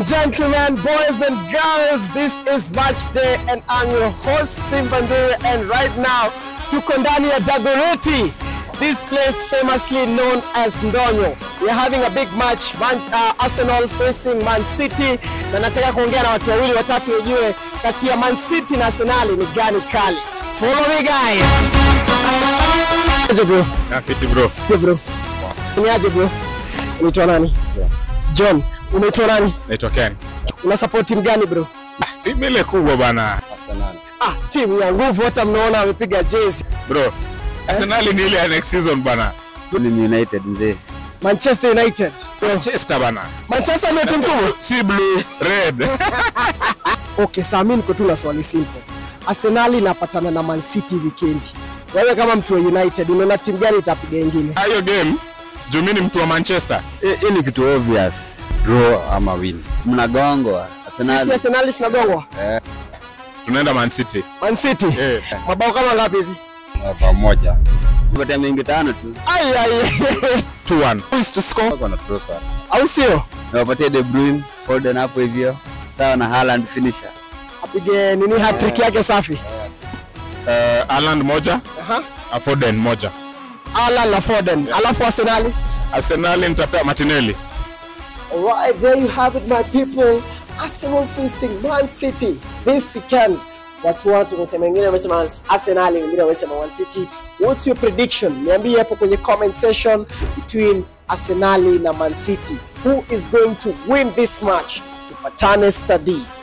gentlemen, boys and girls, this is match day and I'm your host Simbandure and right now tuko ndani ya Dagoretti, this place famously known as Ndonyo. We are having a big match, Man, uh, Arsenal facing Man City na nataka kuongea na watu wawili watatu nijue kati ya Man City na Arsenal ni gani kali. Follow me guys. Aje bro. Fiti bro. Aje bro. Niaje bro. Unaitwa nani? John. Unaitwa nani? Naitwa Ken. Una support timu gani bro? Timu ile kubwa bana. Arsenal. Ah, timu ya nguvu, hata mnaona wamepiga jezi. Bro. Arsenal ni ile ya next season bana. Ni United mzee. Manchester United. Manchester bana. Manchester ndio timu kubwa. Si blue, red. Okay, saa mimi niko tu na swali simple. Arsenal inapatana na Man City weekend. Wewe kama mtu wa United unaona timu gani itapiga ingine? Hiyo game juu mimi ni mtu wa Manchester. Hii ni kitu obvious. Draw ama win. Mnagongwa. Sisi Arsenal. Arsenal tunagongwa. Tunaenda Man City. Man City. Eh. Mabao kama ngapi hivi? Pamoja. Pata mingi tano tu. Ai ai. 2-1. Who is to score? Wako na Trossard. Au sio? Nawapatia De Bruyne, Foden hapo hivyo. Sawa na Haaland finisher. Apige nini hat-trick yake safi. Uh, Haaland moja, Aha. uh, Foden moja. Alan na Foden. Alafu Arsenal. Arsenal nitapea Martinelli. Alright, there you have it, my people. Arsenal facing Man City this weekend. Watu watu wamesema, wengine wamesema Arsenal, wengine wamesema Man City. What's your prediction? Niambie hapo kwenye comment section between Arsenal na Man City. Who is going to win this match? Tupatane study.